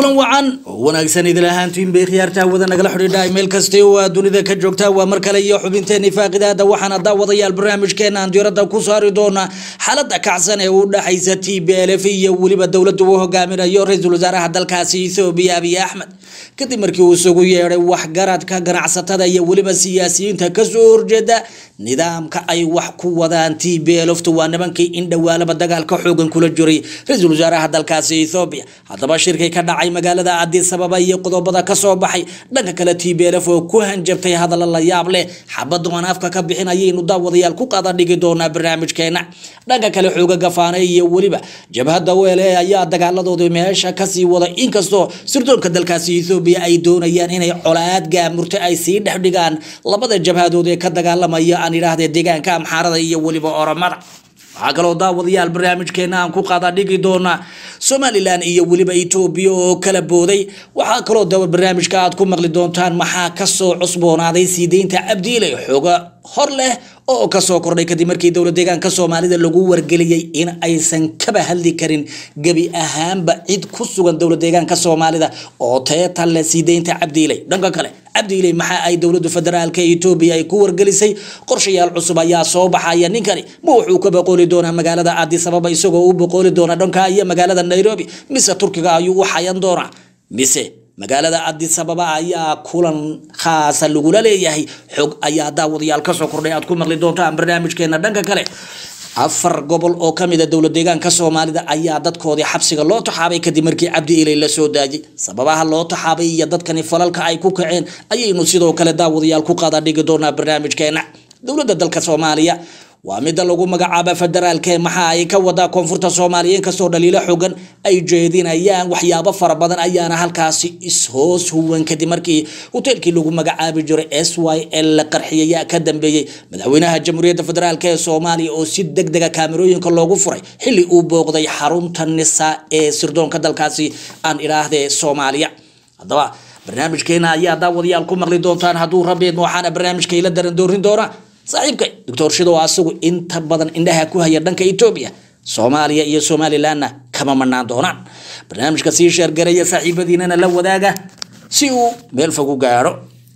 kulan wacan oo wanaagsan idil ahaantiin bay khiyaartaa wada nagala xidhiidha meel kasta oo aad dunida ka joogtaa waa mar kale iyo xubinteeni faaqidaada waxaana daawadayaal barnaamijkeena aan diirada ku saari doonaa xaalada kacsan ee u dhaxaysa t b l f iyo weliba dowladda uu hogaaminayo ra-iisul wasaaraha dalkaasi ethoobiya abiy axmed kadib markii uu isugu yeedhay waxgaradka ganacsatada iyo weliba siyaasiyiinta kasoo horjeeda nidaamka ay wax ku wadaan t b lftu waa nimankii in dhowaalaba dagaalka xoogan kula jiray ra-iisul wasaaraha dalkaasi ethoobiya haddaba shirkay ka dhacay magaalada addis ababa iyo qodobada kasoo baxay dhanka kale t b lf oo ku hanjabtay hadalla la yaab leh xabada aan afka ka bixin ayaynu daawadayaal ku qada dhigi doonaa barnaamijkeena dhanka kale xooga gafaane iyo weliba jabhadda weele ayaa dagaaladooda meesha kasii wada inkastoo sirdoonka dalkaasi ethoobiya ay doonayaan inay colaad gaamurta ay sii dhex dhigaan labada jabhadood ee ka dagaalamaya aan idhaahdee deegaanka amxaarada iyo weliba oromada waxaa kaloo daawadayaal barnaamijkeena aan ku qaada dhigi doonaa somalilan iyo weliba etoobiya oo kala booday waxaa kaloo dawa barnaamijka aad ku maqli doontaan maxaa kasoo cusboonaaday sii deynta cabdiile xooga hor leh oo kasoo kordhay kadib markii dowla deegaanka soomaalida lagu wargeliyey in aysan kaba hadli karin gebi ahaanba cid ku sugan dowla deegaanka soomaalida oo teeta leh sii deynta cabdiiley dhanka kale cabdiiley maxa ay dowlada federaalka etoobiya ay ku wargelisay qorshayaal cusub ayaa soo baxaya ninkani ma wuxuu ka boqooli doonaa magaalada addis ababa isagoo u boqooli doona dhanka iyo magaalada nairobi mise turkiga ayuu u xayan doonaa mise magaalada addis ababa ayaa kulan khaasa lagula leeyahay xog ayaa daawadayaal kasoo kordhay aad ku maqli doontaan barnaamijkeena dhanka kale afar gobol oo kamid a dowla deegaanka soomaalida ayaa dadkoodii xabsiga loo taxaabay kadib markii cabdi ilay la soo daajay sababaha loo taxaabay iyo dadkani falalka ay ku kaceen ayaynu sidoo kale daawadayaal ku qaada dhigi doonaa barnaamijkeena dowladda dalka soomaaliya waa midda lagu magacaaba federaalke maxa ay ka wadaa koonfurta soomaaliya inkastoo dhaliilo xogan ay jeedinayaan waxyaabo fara badan ayaana halkaasi ishoos huwan kadib markii hoteelkii lagu magacaabi jiray s y l la qarxiyayaa ka dambeeyey madaxweynaha jamhuuriyadda federaalk ee soomaaliya oo si deg dega kaamerooyinka loogu furay xilli uu booqday xarunta nisa ee sirdoonka dalkaasi aan idhaahdee soomaaliya haddaba barnaamijkeena ayaa daawadayaal ku maqli doontaan hadduu rabeed waxaana barnaamijka ila daran doorin doona saaxiibka doctor shido asagu inta badan indhaha ku haya dhanka etoobiya soomaaliya iyo somalilanna kama manaan doonaan barnaamijka sii sheergaraya saaxiibadiinana la wadaaga si uu meel fog u gaaro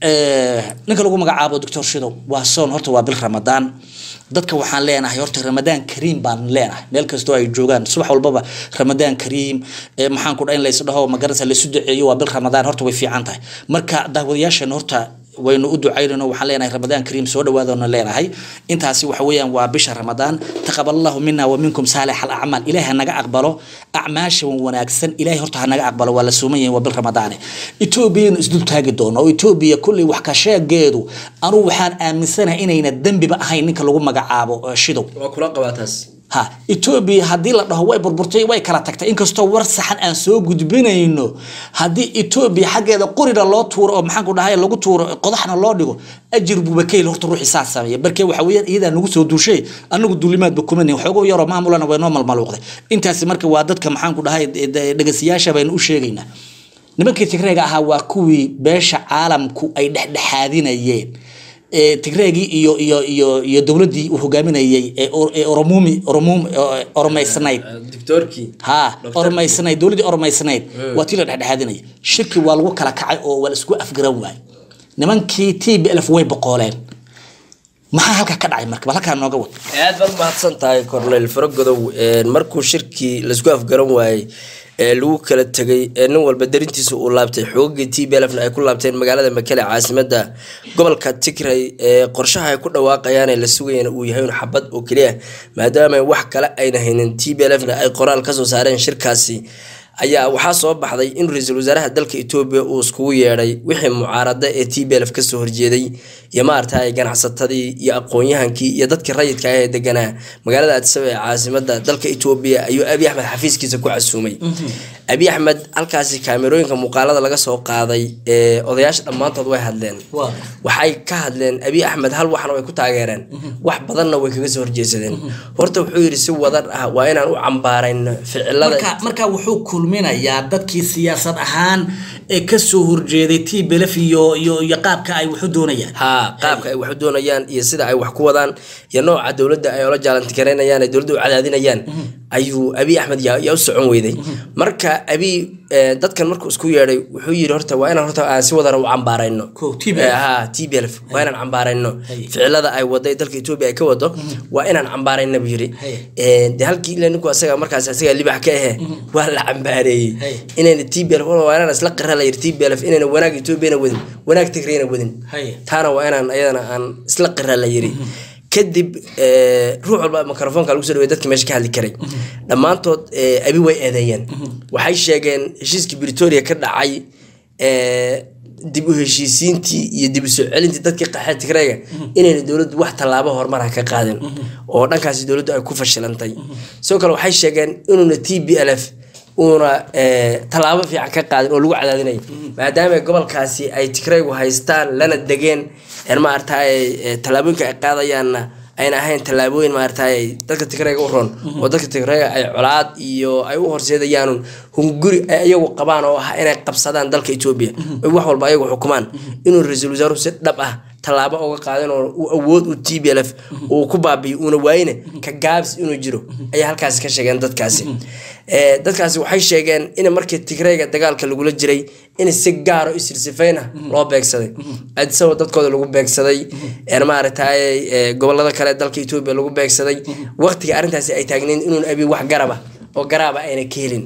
ninka lagu magacaabo doctor shido waa soon horta waa bil ramadaan dadka waxaan leenahay horta ramadaan kariim baan leenahay meel kastoo ay joogaan subax walbaba ramadaan kariim maxaan ku dha in laysdhaho magarasa laysu duceeyo waa bil ramadaan horta way fiican tahay marka daawadayaashan horta waynu u ducaynayno waxaan leenahay ramadaan kariim soo dhawaadona leenahay intaasi waxa weeyaan waa bisha ramadaan taqabal allahu mina wa minkum saalix alacmaal ilaahay hanaga aqbalo acmaasha wanaagsan ilaahay horta hanaga aqbalo waa la suuman yahay waa bil ramadaane etoobiyanu isdul taagi doono oo etoobiya kulley wax ka sheegeedu anugu waxaan aaminsanahay inayna dembiba ahayn ninka lagu magacaabo shidow waa kula qabaa taas ha etoobiya haddii la dhaho way burburtay way kala tagtay inkastoo war saxan aan soo gudbinayno haddii etoobiya xaggeeda qorina loo tuuro oo maxaanku dhahay lagu tuuro qodaxna loo dhigo ajir buuba kayl horta ruuxi saa sameeya barkee waxa weeyaan iyadaa nagu soo duushay anagu duulimaadba kuman xoogoo yaroo maamulana way noo malmaluuqday intaasi marka waa dadka maxaanku dhahay dhegeystayaasha baynu u sheegaynaa nimankii tigreega ahaa waa kuwii beesha caalamku ay dhexdhexaadinayeen tigreegii iyo iyo iyo iyo dowladdii uu hogaaminayay ee oromumi oromum oromaysnayd doctorkii ha oromaysnayd dowladdii oromaysnayd waa tii la dhexdhexaadinaya shirki waa lagu kala kacay oo waa la isku afgaran waayay nimankii t b lf way boqooleen maxaa halkaa ka dhacay marka bal halkaa nooga wad aad baad umahadsan tahay cornel faragodow markuu shirkii laisku afgaran waayey ee lagu kala tegay ee nin walba darintiisa uu laabtay xoogagii t b lfna ay ku laabteen magaalada makele caasimada gobolka tigray ee qorshaha ay ku dhawaaqayaan ee la sugayana uu yahay un xabad oo keliya maadaama wax kale ayna haynin t b lfna ay qoraal kasoo saareen shirkaasi ayaa waxaa soo baxday in ra-iisul wasaaraha dalka etoobiya uu iskugu yeedhay wixii mucaarada ee t b lf kasoo horjeeday iyo maaragtay ganacsatadii iyo aqoon-yahankii iyo dadkii rayidka ah ee deganaa magaalada addisaba ee caasimada dalka etoobiya ayuu abi axmed xafiiskiisa ku casuumay abi axmed halkaasi kaamerooyinka muuqaalada laga soo qaaday ee odayaasha dhammaantood way hadleen waxay ka hadleen abi axmed hal waxna way ku taageereen wax badanna way kaga soo horjeesadeen horta wuxuu yidhi si wadan ah waa inaan u cambaarayno ficilada marka wuxuu kulminayaa dadkii siyaasad ahaan ee kasoo horjeeday t belef iyo iyo iyo qaabka ay waxu doonayaan ha qaabka ay wax u doonayaan iyo sida ay wax ku wadaan iyo nooca dowladda ay ola jaalantikaraynayaan ee dowladda u cadaadinayaan ayuu abiy axmed yaa yaa u socon weyday marka abiy eh, dadkan markuu isku yeedhay wuxuu yidhi horta waa inaan horta aan si wadara u cambaarayno Kow, TPLF. Eh, ha tblf waa inaan cambaarayno Haye. ficilada ay waday dalka etoobiya ay ka wado waa inaan cambaarayna buu yidhi Haye. Eh, de halkii ila ninku asaga markaas asaga libax ka ahe waa la cambaareeyey Haye. inayna tblf waa inaan isla qira la yidhi tblf inayna wanaag etoobiyana wadin wanaag tigrayna wadin Haye. taana waa inaan ayadana aan isla qira la yiri kadib eh, ruux walba mikrofoonka lagu soo dhawey dadka meesha ka hadli karay dhammaantood eh, abi way eedeeyeen waxay sheegeen heshiiskii britoria ka dhacay eh, dib u heshiisiintii iyo dib u soo celintii dadkii qaxee tigrayga inayna dowladdu wax tallaabo horumara ka qaadin oo dhankaasi dowladdu ay ku fashilantay sidoo kale waxay sheegeen inuuna t b l f uuna eh, tallaabo fiican ka qaadin oo lagu cadaadinayo maadaama gobolkaasi ay tigraygu haystaan lana degeen een maaragtay tallaabooyinka ay qaadayaanna ayna ahayn tallaabooyin maaragtay dadka tigrayga u roon oo dadka tigrayga ay colaad iyo ay u horseedayaan hunguri ay iyagu qabaan oo ah inay qabsadaan dalka etoobiya oy wax walba ayagu xukumaan inuu ra-iisul wasaaruhu si dhab ah tallaabo uga qaadin oo uu awood u t b l f uu ku baabiyo uuna waayine ka gaabs inuu jiro ayaa halkaasi ka sheegeen dadkaasi Eh, dadkaasi waxay sheegeen in markii tigrayga dagaalka lagula jiray in si gaaro isirsifeyn ah loo beegsaday adisagoo dadkooda lagu beegsaday een maaragtay eh, gobolada kale dalka etoobiya lagu beegsaday waqtiga arrintaasi ay taagnayn inuun abi wax garaba oo garaaba ayna ka helin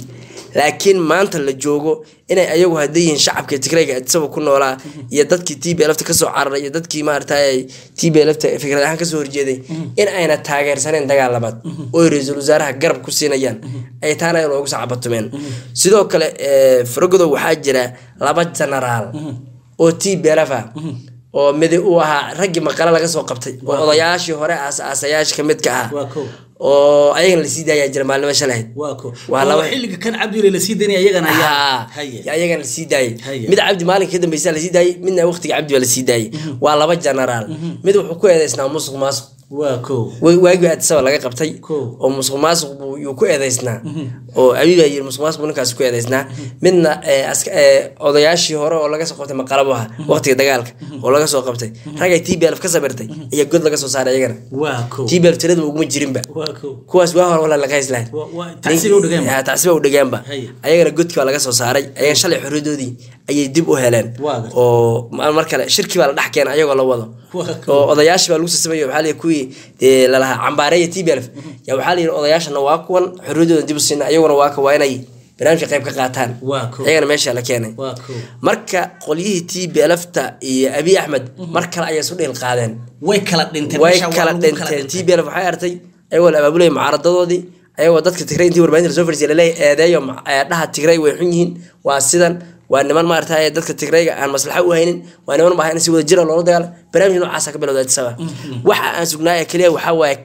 laakiin maanta la joogo inay ayagu hadda yihiin shacabka tigrayga adisaba ku noolaa iyo dadkii t b lfta kasoo cararay iyo dadkii maaragtay t b lfta fikrad ahaan kasoo horjeeday in ayna taageersaneen dagaal labaad oo ra-iisul wasaaraha garab ku siinayaan ay taana ay loogu sacabatumeen sidoo kale eh, faragodo waxaa jira laba genaraal oo t b lf ah oo midi uu ahaa raggii maqale laga soo qabtay oo odayaashii hore aas-aasayaasha ka mid ka ah waa kow oo ayagana lasii daayaa jira maalnimo shalahayd waa kow Waa oo laba- xilliga kan cabdile lasii daynaya iyagana ayaa haa haye ayagana lasii daayay Haye. mid cabdi maalinka ka dambeysa lasii daayay midna waqtiga cabdi baa lasii daayay waa laba genaraal mid wuxuu ku eedeysnaa musuq maasuq waa kow wa- waagii adisaba laga qabtay Kow. oo musuq maasuq buu yuu ku eedeysnaa oo abi baa yiri musuq maasuq buu ninkaasi ku eedeysnaa midna eh, aska- eh, odayaashii hore oo laga soo qabtay maqalabo aha waqtiga dagaalka oo laga soo qabtay ragay t b lf ka sabirtay ayaa god laga soo saaray iyagana waa kow t b lf tiradaba uguma jirinba waa kow kuwaas waa hore wala laga hayslahayn Waa- waa- tacsiba u dhigeen ba. tacsiba u dhigeenba Haye. ayagana godkii baa laga soo saaray ayagan shalay xorriyadoodii ayay dib u heleen Waa gartay. oo ma- mar kale shirkii baa la dhex keenay ayagoo la wado Waa kow. oo odayaashii baa lagu sasamayo waxaa layidhi kuwii dee lalahaa cambaareeya t b lf yaa waxaa layidhi odayaashana waa kuwan xorriyadooda dib u siina ayaguna waa ka waa inay barnaamijka qayb ka qaataan Waa kow. ayagana meesha la keenay waa kow marka qolyihii t b lfta iyo abiy axmed mar kale ayay isu dhiil qaadeen way kala dhinteen way meesha waa kala lagu dhinteen t b l waxay artay ayagoo la abaabulaya mucaaradadoodii ayagoo dadka tigray intii warbaahinta lasoo fadhiisay laleeyahay eedeeyo ma- ee dhaha tigray way xun yihiin waa sidan waa niman maaragtay dadka tigrayga aan maslaxa u haynin waa niman maaha in si wada jira loola dagaalo barnaamij noocaasa ka bilowda adisaba waxa aan sugnaa ee keliya waxaa waaye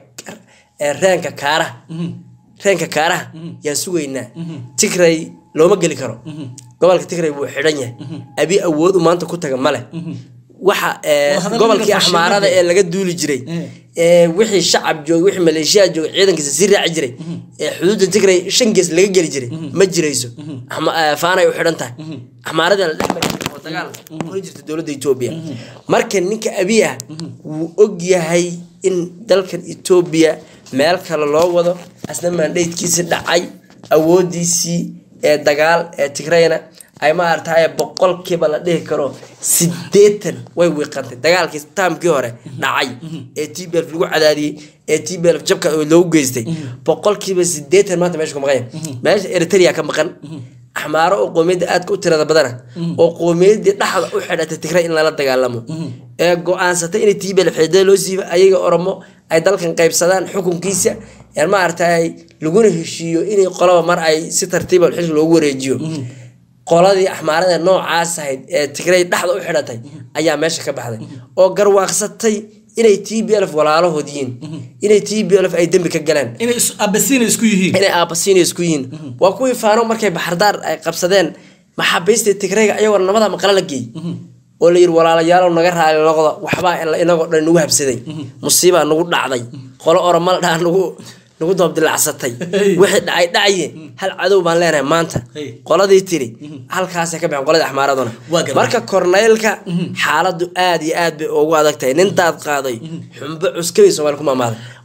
ee reenka kaaraha reenka kaaraha yaan sugaynaa tigray looma geli karo gobolka tigray wuu xidhan yahay abi awood u maanta ku taga male waxa ee, Waa hadalada gobolkii fashion axmaarada markay- ee laga duuli jiray Eh. ee wixii shacab joogay wixii maleeshiyaa joogay ciidankiisa sii raaci jiray ee xuduudda tigray shan gees laga geli jiray ma jirayso Axma- eh, faanay u xidhan tahay axmaaradii la dhex maray oo dagaal kula jirta dowladda etoobiya marka ninka abiy ah wuu og yahay in dalkan etoobiya meel kale loo wado asna maandheydkiisi dhacay awoodiisii ee dagaal ee tigrayna ay maaragtay boqolkiiba la dhihi karo sideetan way wiiqantay dagaalkii taamkii hore dhacay ee t b lagu cadaadiyey ee t b jabka loogu geystay boqolkiiba sideetan maanta meesha ku maqan yahay meesha eritrea ka maqan axmaaro oo qoomiyadda aadka u tirada badana oo qoomiyadii dhexda u xidhatay tigray in lala dagaalamo ee go-aansatay inay t b xidada loo siiba ayaga oromo ay dalkan qaybsadaan xukunkiisa ee maaragtay laguna heshiiyo inay qolaba mar ay si tartiiba xilka loogu wareejiyo qoladii axmaarada noocaas ahayd ee tigray dhexda u xidhatay ayaa meesha ka baxday oo garwaaqsatay inay t b lf walaalahood yihiin inay t b lf ay dembi ka galeen inay is- abasiina isku yihiin inay aabasiina isku yihiin waa kuwii faano markay baxardaar ay qabsadeen maxaabiistii tigrayga ayagoo nabada maqla la geeyey oo la yidhi walaalayaalow naga raali noqda waxbaa ila- inagoo dhan nagu habsaday musiibaa nagu dhacday qolo oromal dhaa nagu nagu doobdilacsatay Hey. wixii dhacay dhacaye hal cadow baan leenahay maanta Hey. qoladii tiri halkaasay ka baxeen qoladii axmaaraduna Waa gartay. marka korneylka xaaladu aad iyo aad bay ugu adag tahay nin daad qaaday xumbo cuskabay soomaali ku maamaaday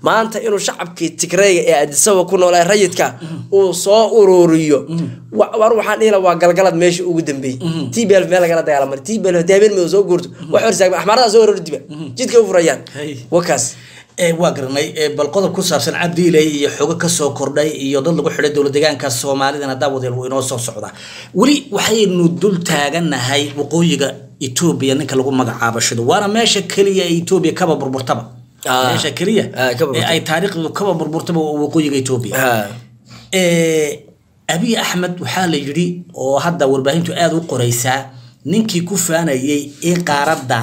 maanta inuu shacabkii tigrayga ee adisaba ku noolaa rayidka uu soo ururiyo wa- war waxaan dhihi lahaa waa galgalad meesha ugu dambeeyey tbl meel lagala dagaalamay tbl hadii habeen madow soo guurto wax horsaagma axmaaradaa soo ururi diba jidka u furayaan Hey. wakaas ee waa garanay ee bal qodob ku saabsan cabdiiley iyo xogo kasoo kordhay iyo dad lagu xidhay dowlad deegaanka soomaalidana daawadeel wuu inoo soo socdaa weli waxaynu dul taaganahay waqooyiga etoobiya ninka lagu magacaabo shido waana meesha keliya ee etoobiya kaba burburtaba Ah. meesha keliya Ah, kaba ee ay taariikhdu kaba burburtaba waa waqooyiga etoobiya Ha. ee abiy axmed waxaa la yidhi oo hadda warbaahintu aada u qoraysaa ninkii ku faanayay in qaaradda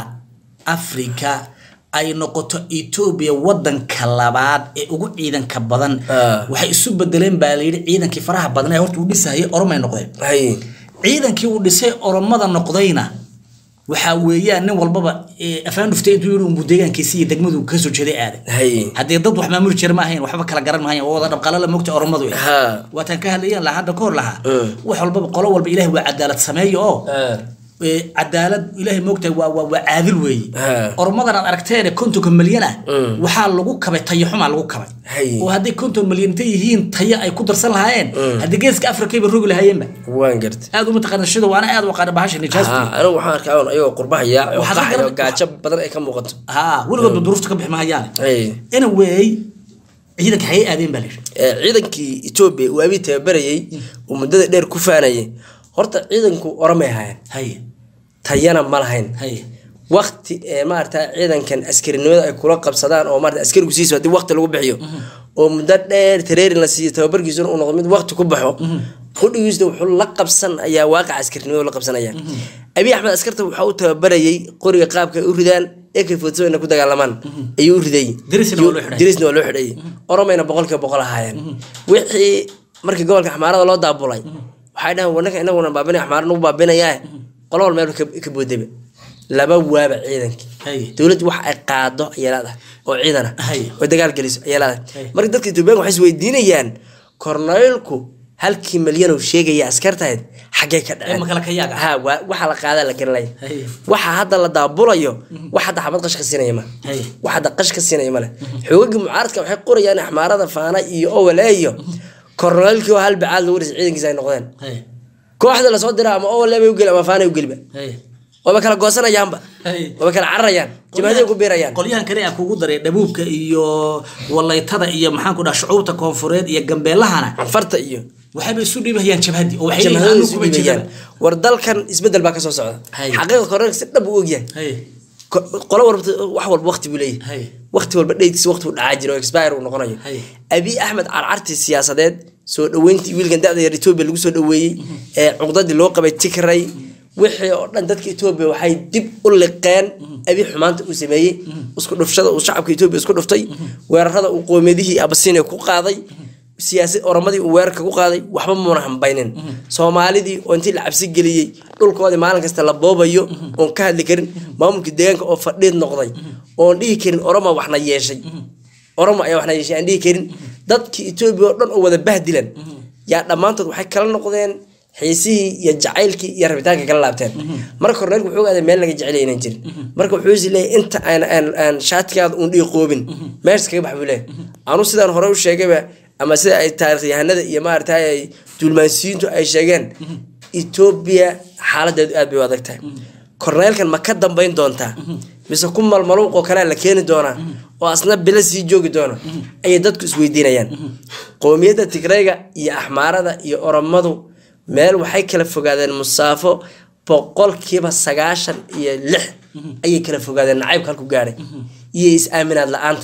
afrika ay noqoto etoobiya wadanka labaad ee ugu ciidanka badan Ah. waxay isu bedeleen baa la yidhi ciidankii faraha badnaa ee horta uu dhisayay oromay noqdeen Hay. ciidankii uu dhisay oromada noqdayna waxaa weeyaan nin walbaba ee, afaan dhuftay intuu yidhi unbuu deegaankiisi iyo degmadu kasoo jeeday aaday Hay. haddii dad wax maamuli jira ma ahayn waxba kala garan mahayn oo wada dhabqalala mogta oromadu eh. Ha. waataan ka hadlayan lahaa hadda ka hor lahaa Mm. wax walbaba qolo walba ilaahay waa cadaalad sameeyo oo Ah. ee, cadaalad ilaahay moogtahay waa waa waa caadil weeye Ha. oromadan aad aragteen kontonka malyan ah Mm. waxaa lagu kabay tayo xumaa lagu kabay Hay. oo hadday konton malyan intay yihiin tayo ay ku darsan lahaayeen Mm. haddii geeska afrikayba rogi lahaayeenba waan gartay aad uma taqaana shida waana aad u aqaana bahasha nijaasti Ha, anigu waxaan arkaa un ayagoo qurbahaya oo Waxaad ka qaxayo garan- gaajo badan ay ka muuqato ha weligoodba duruufta ka bixi mahayaane Hay. anyway ciidanka xayay aadeen baa la yidhi Ee, ciidankii etoobiya uu abiy tababarayay uu muddada dheer ku faanayay horta ciidanku oramay ahaayeen haye tayana ma lahayn haye waqti ee maarata ciidankan askarinimada ay kula qabsadaan oo maarata askarigu siiso haddii waqti lagu bixiyo oo muddo dheer tareerin la siiyo tababarkiisuna uu noqdo mid waqti ku baxo qudhigiisna wuxuu la qabsan ayaa waaqaca askarinimada la qabsanaya abiy axmed askarta waxa uu tababarayay qoriga qaabka ay u ridaan ak fotoina ku dagaalamaan ayuu u ridayay Dirisna waa loo xidhay. dirisna waa loo xidhayay oromayna boqolkiiba boqol ahaayeen wixii markii gobolka axmaarada loo daabulay waxay dhahan wanaka inaguna baabinay axmaara nagu baabinayaa qolo wal meel ka ka boodaba laba waaba ciidankii haye dowladdu wax ay qaado ayay leedahay oo ciidan ah Hay. oo dagaal geliso ayay Hay. leedahay marka dadka etoobiyaanka waxay isweydiinayaan korneylku halkii malyan uu sheegaya askartahayd xaggee ka Ee, dhaceen ma kala ka yaaga? ha waa- waxa la qaadaa la garanaya Hay. waxa hadda la daabulayo wax hadda xabad qash ka siinaya ma Hay. wax hadda qash ka siinaya male xoogagii mucaaradka waxay qorayaan axmaarada faana iyo owale iyo korneylkii oo hal bacaad lagu dhisay ciidankiisa ay noqdeen haye kooxda lasoo dira ama owale bay u geli ama faana u geliba haye waaba kala goosanayaanba Hay. waaba kala cararayaan jimaaday ku biirayaan qolyahan kale aa kugu daray dhabuubka iyo walaytada iyo maxaan ku dhaha shucuubta koonfureed iyo gambeelahana farta iyo waxayba isu dhiibahayaan jabhadii oo waxay jamhadooda leeyihiin isu kuma dhiibayaan jiraba war dalkan isbedel baa kasoo socda Hay. xaqiiqa korneelka si dhab u ogyahay haye Ko- qolo walba wax walba waqti buu leeyahay Hay. waqti walba dheydkiisa waqti uu dhacaa jiro oo expire uu noqonayo Hay. abiy axmed carcartii siyaasadeed soo dhaweyntii wiilkan da-da yar etoobiya lagu soo dhaweeyey ee cuqdadii loo qabay tikray wixii oo dhan dadka etoobiya waxay dib u liqeen abiy xumaanta uu sameeyey isku dhufshada uu shacabka etoobiya isku dhuftay weerarada uu qoomiyadihii abasinia ku qaaday siyaasad oromadii uu weerarka ku qaaday waxba muuna hambaynin soomaalidii oo intii la cabsi geliyey dhulkoodii maalin kasta la boobayo oon ka hadli karin maamulkii deegaanka oo fadhiid noqday oon dhihi karin oroma waxna yeeshay oromo ayaa waxna yeeshay aan dhihi karin dadkii etoobiya oo dhan oo wada bahdilan yaa dhammaantood waxay kala noqdeen xiisihii iyo jacaylkii iyo rabitaanka kala laabteen marka korneelku wuxuu ogaaday meel laga jecel inaan jirin marka wuxuu is leeyahay inta aan aan aan shaatikaada uun dhihi qoobin meeshas kaga bax buu leeyahay anu sidaan hore u sheegayba ama sida ay taarikh yahanada iyo maaragtay ay duulmaansiyiintu ay sheegeen etoobiya xaaladeedu aad bay u adag tahay korneelkan ma ka dambayn doontaa mise ku malmaluuq oo kalea la keeni doonaa oo asna bilo sii joogi doona ayay dadku isweydiinayaan qowmiyadda tigrayga iyo axmaarada iyo oromadu meel waxay kala fogaadeen musaafo boqolkiiba sagaashan iyo lix ayay kala fogaadeen nacaybka halku gaadhay iyo is-aaminaad la-aanta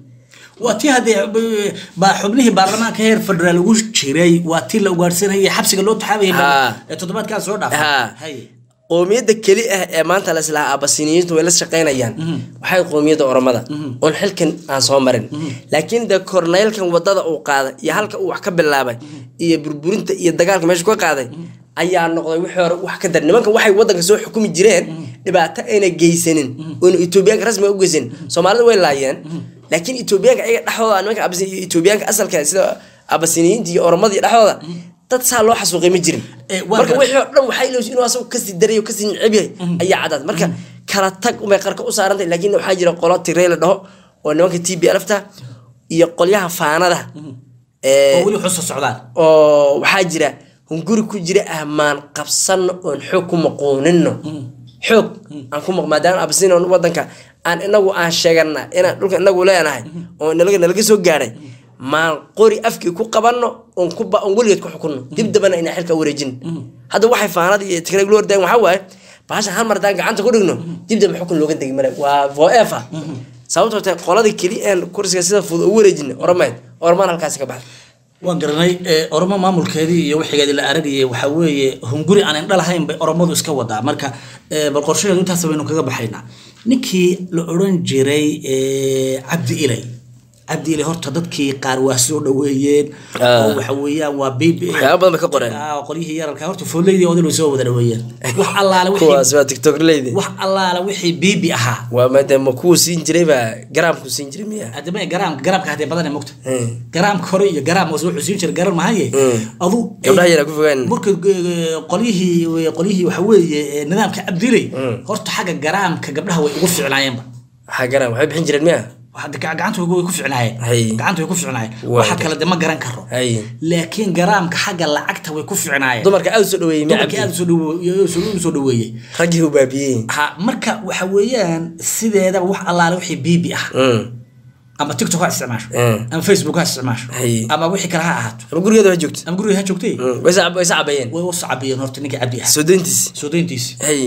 waa tii haddee b- baa xubnihii baarlamaanka heer federaal ugu jiray waa tii la ugaarsanayay xabsiga loo taxaabayay Ha. ee toddobaadkan soo Ha. dhaafay Haye. qowmiyadda keli ah ee maanta la islahaa abasiniyiintu way la shaqaynayaan waxay qowmiyadda oromada oon xilkan aan soo marin laakiin de korneylkan wadada uu qaaday iyo halka uu wax ka bilaabay iyo burburinta iyo dagaalka meesha ka qaaday ayaa noqday wixii hore wax ka dar nimankan waxay wadanka soo xukumi jireen dhibaato ayna geysanin oona etoobiyaanka rasmiga u geysanin soomaalida way laayeen laakiin etoobiyaanka ayaga dhexdooda nimanka abasi- iyo etoobiyaanka asalka sida abasiniyiinta iyo oromada iyo dhexdooda dad saa loo xasuuqay ma jirin Eh, waa marka gar- wixii oo dhan waxay ilowsi inuu asagu kasii daray oo kasii neceb yahay ayaa cadaad marka kala tag umay qarka u saarantay laakiin waxaa jira qolo tirey la dhaho oo nimanka t b lfta iyo qolyaha faanada oo weli xusa socdaan oo waxaa jira hunguri ku jira ah maan qabsanno oon xoog ku maquunino xoog aan ku maq maadaama absinon wadanka aan inagu aan sheegana inaan dhulka inagu leenahay oo nalaga nalaga soo gaadhay maan qori afkii ku qabanno oon ku ba- oon weligeed ku xukunno dib dambana inaan xilka wareejin hadda waxay faanada iyo tikreg loo ordaayan waxaa waaye bahasha hal mar haddaan gacanta ku dhigno dib dambe xukun looga degi male waa foefa sababtoo tahay qoladii keli een kursiga sida fudud ugu wareejina oramayd oramaan halkaasi ka baxda waan garanay ee, oromo maamulkeedii iyo wixigeedii la aragayay waxaa weeye hunguri aan indha lahayn bay oromadu iska wadaa marka ee, bal qorshaheedu intaas baynu kaga baxaynaa ninkii la odhan jiray ee, cabdi ilay cabdi ilay horta dadkii qaar waa soo dhaweeyeen Ah. oo waxa weeyaan waa bibi waxyaaba badan bay ka qoreen Ah, qolyihii yararka horta foolleydii odil way soo wada dhaweeyeen wax allaale wixii kuwaas waa tiktok leydi wax allaale wixii bibi ahaa waa maadaama kuwa siin jiray baa garaamku siin jiray miya hadaba garaamka garaamka hadee badan mogta Mm. garaamka hore iyo garaam hoose wuxuu siin jiray garan mahaye Mm. adu Gabdhaha yaraa ku fogaan. marka eh, qolyihii qolyihii waxa weeye eh, nidaamka abdilay Mm. horta xagga garaamka gabdhaha way ugu ficnaayeenba waxaa garaam waxay bixin jireen miya Hadda ga- gacanta way ku ficnaayeen Hay. gacanta way ku ficnaayeen Waa waxa gar- kale de ma garan karo hay laakiin garaamka xagga lacagta way ku ficnaayeen dumarka aad u soo dhaweeyey miya dumarkii aad cabdi u soo dhawe- soo- u soo dhaweeyey raggii u baabiyey ha marka waxa weeyaan sideedaba wax allaale wixii biibi ah Mm. ama tiktok ha isticmaasho Mm. ama facebook ha isticmaasho Hay. ama wixii kale ha ahaato ama gurigeeda waa joogta ama guriga ha joogtay Mm. way sa- way sacabayeen way u sacabiyeen horta ninka cabdi ah soo dayntiis soo dayntiisi hay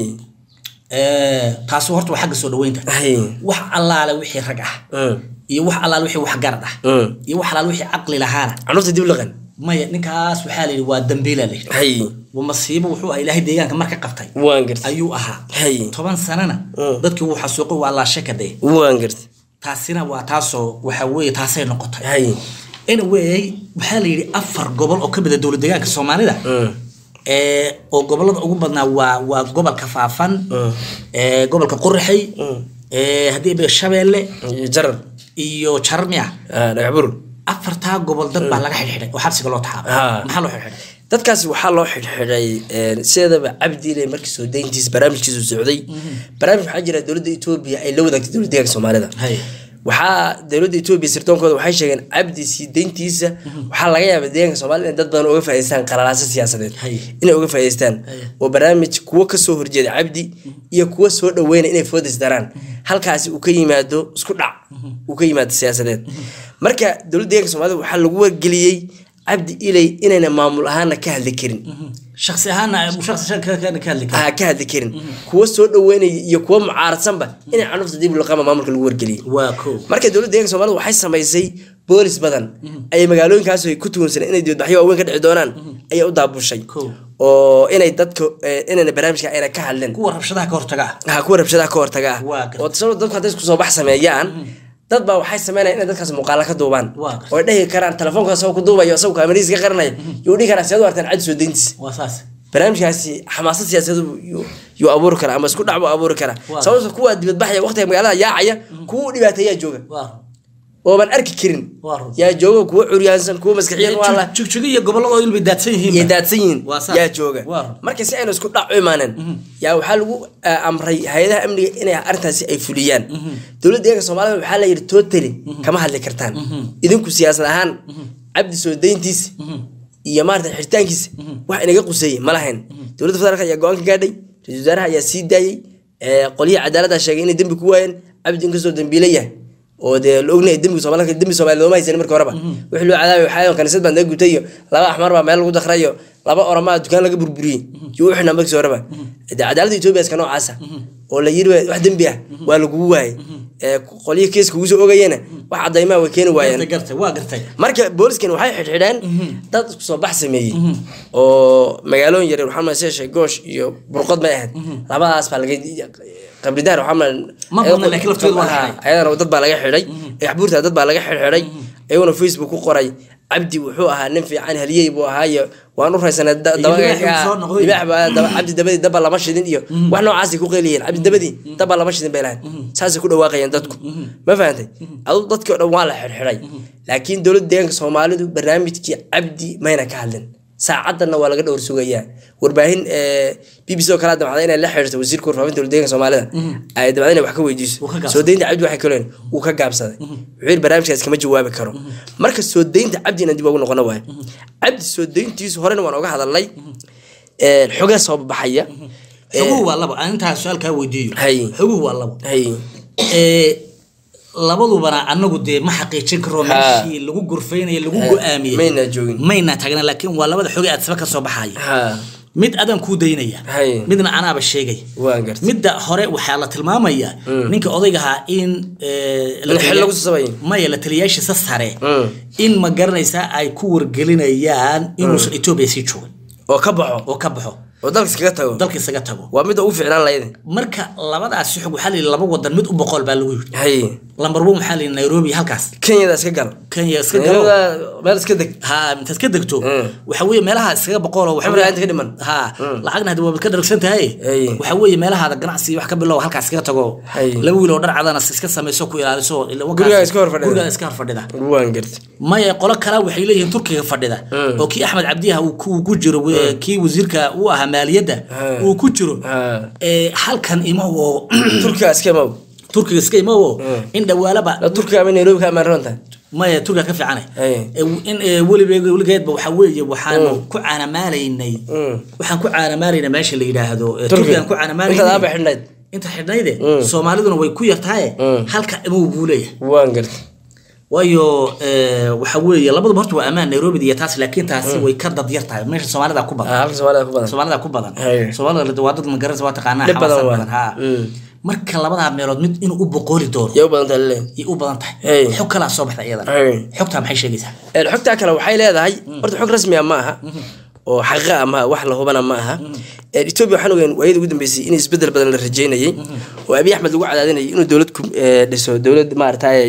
taasi horta waa xagga soo dhaweynta hay wax allaale wixii rag ah Mm. iyo wax allaale wixii waxgarad ah Mm. iyo wax allaale wixii caqli lahaana canuurta dib laqan maya ninkaas waxaa la yidhi waa dambiila la yidhi hay waa masiibo wuxuu ah ilaahay deegaanka marka qabtay waan gartay ayuu ahaa hay toban sanana Mm. dadkii wuu xasuuqay waa laashaka dee waan gartay taasina waa taasoo waxa weeye taasay noqotay hay anyway waxaa la yidhi afar gobol oo ka mid a dowlad deegaanka soomaalida Mm. ee oo gobolada ugu badnaa waa waa gobolka faafan Mm. ee gobolka qurxay Mm. ee haddii ba shabeelle iyo jarar iyo jarmiya Ah, dhagax bur afartaa gobol dad baa laga xidhxidhay oo xabsiga loo taxaabay Ah. maxaa loo xidhxidhay dadkaasi waxaa loo xidhxidhay een, sideedaba cabdiile markii soo dayntiisa barnaamijkiisu socday barnaamij waxaa jira dowladda etoobiya ay la wadaagtay dowladda deegaanka soomaalida Hay. waxaa dowladda etoobiya sirtoonkooda waxay sheegeen cabdi sii dayntiisa waxaa laga yaabaa deegaanka soomaalida in dad badan uga faa'iideystaan qalalaasa siyaasadeed Hay. inay uga faa'iideystaan Hay. oo barnaamij kuwo kasoo horjeeda cabdi iyo kuwo soo dhaweynaya inay foodis daraan halkaasi uu ka yimaado isku dhac uu ka yimaado siyaasadeed marka dowladda deegaanka soomaalida waxaa lagu wargeliyey cabdi ilay inayna maamul ahaana ka hadli karin shaksi ahaana shaksi ka ka hadli kara ah, ka hadli karin kuwo soo dhaweynaya iyo kuwo mucaaradsanba inay canuurta dib laqama maamulka lagu wargeliyey waa ko marka dowladda deeganka soomaalida waxay samaysay boolis badan ayay magaalooyinkaas ay ku tuunsaneen inay dibadbaxyo waaweyn ka dhici doonaan ayay u daabushay Cool. oo inay dadka eh, inayna barnaamijka ayna ka hadleen kuwa rabshadaha ka hortaga ah ha kuwa rabshadaha ka hortaga ah Waa gartay. oo sabab dadku hadday isku soo bax sameeyaan dad baa waxay sameynayaan inay dadkaas muuqaala ka duubaan Waa gartay. oo ay dhahi karaan telefoonka asagoo ku duubayo asagoo kaamarihiisa ka qaranaya yuu dhihi karaa siyaad u artaan cadi soo dayntiis waa saas barnaamijkaasi xamaasad siyaasadeed yuu- yuu abuuri karaa ama isku dhac buu abuuri karaa Waa. sababta kuwa dibadbaxaya waqtiga magaalada yaacaya kuwa u dhibaateeyaa jooga waa ooban arki karin Waa run. yaa jooga kuwa curyaansan kuwa maskaxiyan waa la jigjiga iyo gobolladoo ilbay daadsan yihiin iyo daadsan yihiin Waa saas. yaa jooga Waa run. marka si aynu isku dhac u imaanen yaa waxaa lagu ah, amray hay-adaha amniga inay arrintaasi ay fuliyaan dowladda deeganka soomaalida waxaa la yidhi totally kama hadli kartaan idinku siyaasad ahaan cabdi soo dayntiisa iyo maarata xiritaankiisa wax inaga quseeyey ma lahayn dowladda federaalk ayaa go-aan ka gaadhay ra-iisul wasaaraha ayaa sii daayey ee, qolyaha cadaaladda sheegay inay dembi ku waayeen cabdi inkastoo dembiile yahay oo dee la ognahay dembiga soomaalida dembi soomaali looma haysanin marka horeba wixii loo cadaabay waxaa kaniisad baa naga gutay iyo laba axmar baa meel lagu dakray iyo laba oramaa dukaan laga burburiyey iyo u xidhnaa markii horeba dee cadaaladda etoobiya iska noocaasa oo la yiri wax dembi ah waa lagugu waayey ee, qolyihi kiiska kugu soo ogayena wax cadaymaa way keeni waayeen gartay gartay waa gartay marka booliskan waxay xidhxidheen dad isku soo bax sameeyey oo magaalooyin yaryar waxaa malaysa sheegoosh iyo burqod may ahayd labadaas baa laga qabridaar waxaa mal Ma badna, laakiin lafteedu waa la xidhay. ayadana dad baa laga xidhay axbuurta dad baa laga xidhxidhay iyaguna facebook ku qoray cabdi wuxuu ahaa nin fiican haliyey buu ahaayo waan u raysanay da- Iyo daba- libaax uu soo noqday. libaax baa daba- cabdi dabadii daba lama shidin iyo wax noocaasay ku qeyliyeen cabdi dabadii daba lama shidin bay lahayn saasay ku dhawaaqayeen dadku ma fahantay adu dadkii o dhan waa la xidhxidhay laakiin dowladda deegaanka soomaalidu barnaamijkii cabdi mayna ka hadlin saacadanna waa laga dhowr sugayaa warbaahin b b c oo kale damacda inay la xiriirto wasiirka warfaafinta dowladdeeganka soomaalida ay damacda inay wax ka weydiiso Wuu ka gaabsaday. soo deynta cabdi waxay kaleen wuu ka gaabsaday wuxuu yidhi barnaamijkaas kama jawaabi karo marka soo deynta cabdi inaan dib ugu noqono waayo cabdi soo deyntiisu horena waan oga hadalnay xogaa soo baxaya xoguhu waa labo aan intaa su-aal kaa weydiiyo Hay. xoguhu waa labo hay ee labadubana anagu dee ma xaqiijin karo Ha. meeshii lagu gurfaynayo lagu go-aamiyey mayna joogin mayna taagna laakiin waa labada xoge aad saba ka soo baxaya ha mid adaan kuu daynaya Hay. midna anaaba sheegay waan gartay midda hore waxaa la tilmaamayaa ninka odaygahaa in eh, la In xil taliya- lagu sasabayo. maya la taliyaashiisa sare Mm. in ma garanaysaa ay ku wargelinayaan inuusan etoobiya sii joogin oo ka baxo oo ka baxo oo dalka iskaga tago dalka isaga tago waa midda ugu fiicnaan lahayd marka labadaasi xog waxaa la yidhi laba wadan mid u boqol baa lagu yidhi hay lambar one waxaa la yidhi nairobi halkaas kenyada iska gal kenya iska galo kenyada meel iska deg ha intaad ka degto Mm. waxa weeye meelaha iskaga boqol oo waxa Xamar weeye- inta ka dhiman. ha lacagna hadda waabad ka dharagsan tahay Ay. waxa weeye meelahaada ganacsi wax ka bilow halkaas iskaga tago Ay. laba wiil oo dhar cadana iska samayso ku ilaaliso ila wakaas- Gurigaa iska hor fadhida. gurigaa iska hor fadhida waan gartay maya qolo kale waxay leeyihiin turkiga fadhida Mm. oo kii axmed cabdiyaha uu ku ku jiro we- kii wasiirka u ahaa maaliyadda Ha. uu ku jiro ha ee halkan imawo turkiga iska maw turkiga iska imawo in dhawaalaba la turkiga ama nairobi ka amaan roonta maya turkiga ka fiicane Ay. in ee, weliba weligeedba waxaa weeye waxaanu ku caanamaalaynay Mm. waxaan ku caanamaalaynay meesha la yidhaahdo ee, turkiga turkigaan ku intaad caanamaalaynay aaba xidhnayd inta xidhnayde Mm. soomaaliduna way ku yartahay Mm. halka imaw buu leeyahay waan gartay waayo ee, waxa weeye labaduba horta waa ammaan nairobi iyo taas laakiin taasi way ka dad yar tahay meesha soomaalida ku badan Ah, halka soomaalida ku badan soomaalida ku badan Hay. soomaalida waa dad magaranaysa waa taqaanaa Dhib badan xawaasan waa. badan ha Mm. marka labadaa meelood mid inuu u boqooli doono yaa u badan tahay leeyahay yay u badan tahay Hey. xog kalaa soo baxda iyadana Hey. xogtaa maxay sheegaysaa Een, xogtaa kale waxay leedahay horta xog rasmi ah ma aha oo xaqa ah ma aha wax la hubana ma aha Een, etoobiya waxaan ogeyn waayadii ugu dambeysay in isbedel badan la rajeynayay oo abiy axmed lagu cadaadinayay inuu dowlad ku ee, dhiso dowlad maaragtay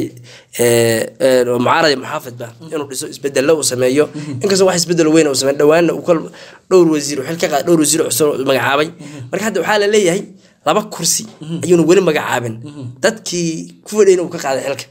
oo mucaarad iyo muxaafidba inuu dhiso isbedelo uu sameeyo inkastoo wax isbedel weyn uu sameeyo dhowaanna uu kol dhowr wasiir xil ka qaad dhowr wasiir cusub oo magacaabay marka hadda waxaa la leeyahay laba kursi ayuuna weli magacaabin dadkii ku fadhiyayna uu ka qaaday xilka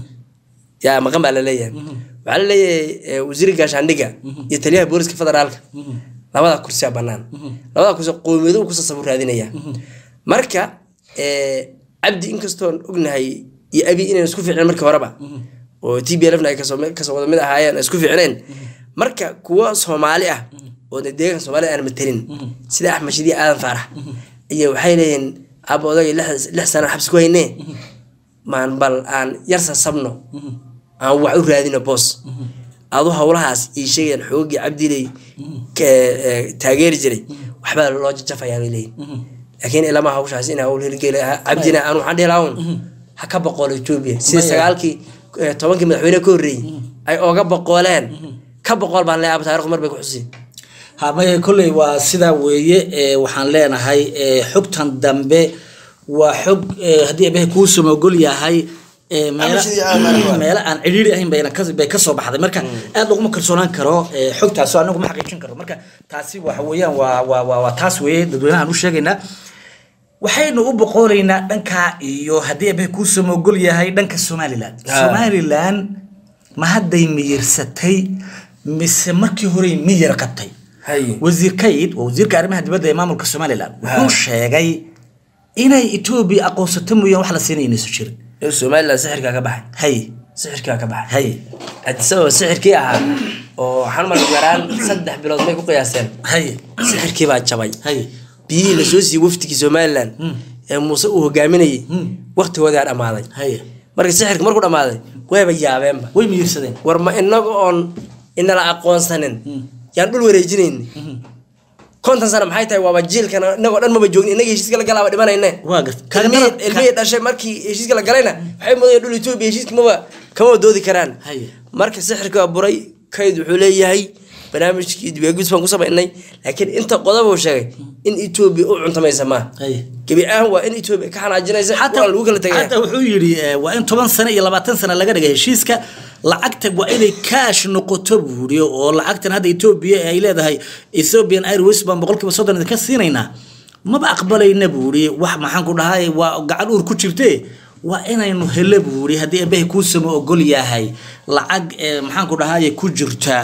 yaa maqan baa laleeyahay waxaa laleeyahay eh, wasiirka gaashaandhiga iyo taliyaha booliska federaalka labada kursiya banaan labada kursi qowmiyado uu kusoo sabur raadinaya marka eh, cabdi inkastoon ognahay iyo abi inayna isku fiicneen markii horeba oo t b lfna ay kasoo kasoo wada mid ahaayeen ay isku fiicneen marka kuwa soomaali ah oo de deeganka soomaalida aan matelin sida axmed shidiya aadan faarax iyo waxay leeyihiin aaba odagay lix- lix sana xabsi ku haynee maan bal aan yar sasabno aan wax u raadino boos adu howlahaas ii sheegayaan xoogii cabdiley ka- ee, taageeri jiray waxbaa loo jajafayaa bay leeyihin laakiin ilama hawshaas in hawl hirgeli cabdina aan waxaan dhihi lahaa un ha ka boqoolo etoobiya sida Maya. sagaalkii ee, tobankii madaxweyne ka horreeyey ay oga boqooleen ka boqool baan leeyahay taarikhdu mar bay ku xusi ha maya kolley waa sidaa weeye ee, waxaan leenahay ee, xogtan dambe waa xog ee, haddii abahe kuu samogol yahay ee, meela- sidii aan marin waa. meelo aan cidhiiri ahayn bayna ka- bay kasoo baxday marka aad laguma kalsoonaan karo ee, xogtaasoo anagu ma xaqiijin karo marka taasi waxa weeyaan waa waa waa waa taas weeye dadweynahan u sheegaynaa waxaynu u boqoolaynaa dhanka iyo haddii abahe kuu samogol yahay dhanka somalilan Ah. somalilan ma hadday miyirsatay mise markii horey miyir qabtay hay wasiir kayid waa wasiirka arrimaha dibadda ee maamulka somalilan wuxuu sheegay inay etoobiya aqoonsato mooyaan wax la siinay inaysu jirin ee somaliland sixirkaa ka baxay hay sixirkaa ka baxay hay isagoo sixirkii ahaa oo waxaan marka garaan saddex bilood may ku qiyaaseen hay sixirkii baa jabay hay biyihii lasoo siiyey wafdigii somalilan ee muuse uu hogaaminayay waktigoodaa dhammaaday hay marka sixirka markuu dhammaaday wayba yaabeenba way miyirsadeen war ma inaga oon inala aqoonsanin yaan dhul wareejinayni konton sano maxay tahay waaba jiilkan inagoo dhan maba joogin inaga heshiiska la galaaba dhimanayne waa garta ilmihii ilmihii dhashay markii heshiiska la galayna waxay moodaya dhul etoobiya heshiiska maba kama doodi karaan Haye. marka sixirka waa buray kayd wuxuu leeyahay barnaamijkii dibeegudis baan ku samaynay laakiin inta qodob uu sheegay in etoobiya u cuntamaysa maaha hay gebi ahaan waa in etoobiya ka xanaajinaysa waa lagu kala tegaya xataa wuxuu yidhi eh, waa in toban sano iyo labaatan sano laga dhigay heshiiska lacagta waa inay kaash noqoto buu yidhi oo lacagtan hadda etoobiya ay leedahay ethiopian airways baan boqolkiiba soddon idinka siinaynaa maba aqbalayna buu yidhi wax maxaan ku dhahay waa gacan uur ku jirte waa inaynu hele buu yiri haddii eebbahay kuusama ogol yahay lacag maxaan ku dhahaye ku jirta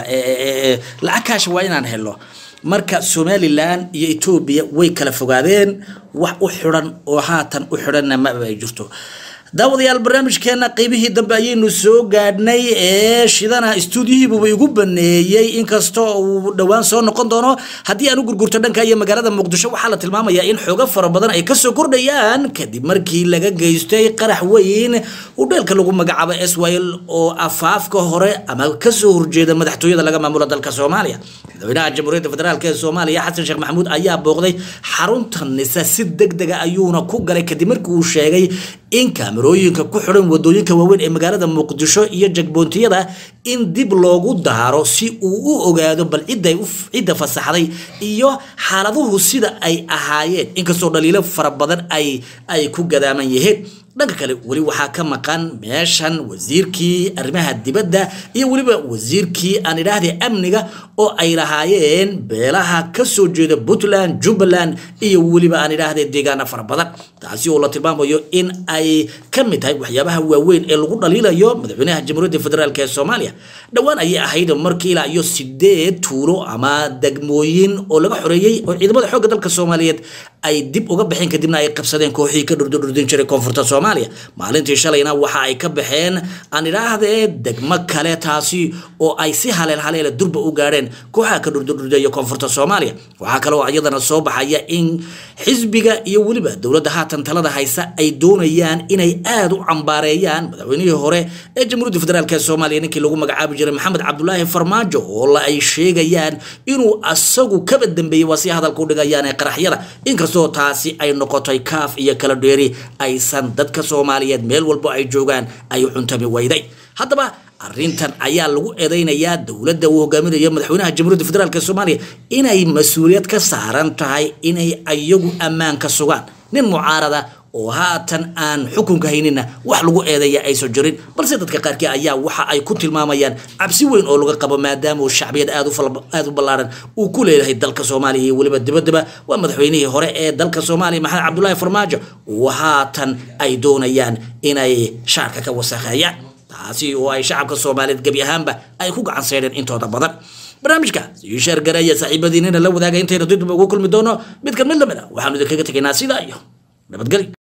lacag kaasha waa inaan helo marka somalilan iyo etoobiya way kala fogaadeen wax u xidan oo haatan u xidhanna maba ay jirto daawadayaal barnaamijkeena qeybihii dambe ayaynu soo gaadhnay ee shidana stuudiyihiibuba igu baneeyey inkastoo uu dhowaan soo noqon doono haddii aan u gurgurto dhanka iyo magaalada muqdisho waxaa la tilmaamayaa in xoogo fara badan ay kasoo kordhayaan kadib markii laga geystay qarax weyn uu dheelka lagu magacaabo swl oo afaafka hore ama kasoo horjeeda madaxtooyada laga maamulo dalka soomaaliya madaxweynaha jamhuuriyadda federaalk ee soomaaliya xasan sheekh maxamuud ayaa booqday xarunta nisa si deg dega ayuuna ku galay kadib markii uu sheegay in kaamarooyinka ku xidhan wadooyinka waaweyn ee magaalada muqdisho iyo jagboontiyada in dib loogu daaro si uu u ogaado bal ciday cidda fasaxday iyo xaaladuhu sida ay ahaayeen inkastoo dhaliilo fara badan ay ay ku gadaaman yihiin dhanka kale weli waxaa ka maqan meeshan wasiirkii arrimaha dibadda iyo weliba wasiirkii aan idhaahday amniga oo ay lahaayeen beelaha kasoo jeeda puntland jubbaland iyo weliba aan idhaahday deegaano fara badan taasi oo la tilmaamayo in ay ka mid tahay waxyaabaha waaweyn ee lagu dhaliilayo madaxweynaha jamhuuriyadda federaalk ee soomaaliya dhowaan ayay ahayd markii ilaa iyo sideed tuulo ama degmooyin oo laga xoreeyey oo ciidamada xoogga dalka soomaaliyeed ay dib uga baxeen kadibna ay qabsadeen kooxihii ka dhurdurdin jiray koonfurta soomaaliya maalintii shalayna waxa ay ka baxeen aan idhaahdee degmo kale taasi oo ay si haleel haleela durba u gaadheen kooxaha ka dhurdurdurdeeya koonfurta soomaaliya waxaa kaloo iyadana soo baxaya in xisbiga iyo weliba dowladda haatan talada haysa ay doonayaan inay aada u cambaareeyaan madaxweynihii hore ee jamhuuriyadda federaalk ee soomaaliya ninkii lagu magacaabi jiray maxamed cabdulaahi farmaajo oo la ay sheegayaan inuu asagu kaba dambeeyey waa si hadalka u dhigayaan ee qaraxyada inkastoo taasi ay noqotay kaaf iyo kala dheeri aysan dadka soomaaliyeed meel walbo ay joogaan ay cuntami weyday haddaba arrintan ayaa lagu eedeynayaa dowladda uu hogaaminayo madaxweynaha jamhuuriyadda federaalk ee soomaaliya inay mas-uuliyad ka saaran tahay inay ayagu ammaanka sugaan nin mucaarada oo haatan aan xukunka haynina wax lagu eedeeya aysan jirin balse dadka qaarkii ayaa waxa ay ku tilmaamayaan cabsi weyn oo laga qabo maadaama uu shacbiyad aad u ballaaran uu ku leeyahay dalka soomaaliya iyo weliba dibadaba waa madaxweynihii hore ee dalka soomaaliya maxamed cabdulaahi farmaajo oo haatan ay doonayaan inay shaarka ka wasakheeyaan taasi oo ay shacabka soomaaliyeed gebi ahaanba ay ku gacan seydheen intooda badan barnaamijka sii sheergareeya saaxiibadiinina la wadaaga intayna dib ugu kulmi doono mid ka mid lamid a waxaanu idinkaga tegaynaa sidaa iyo nabadgelyo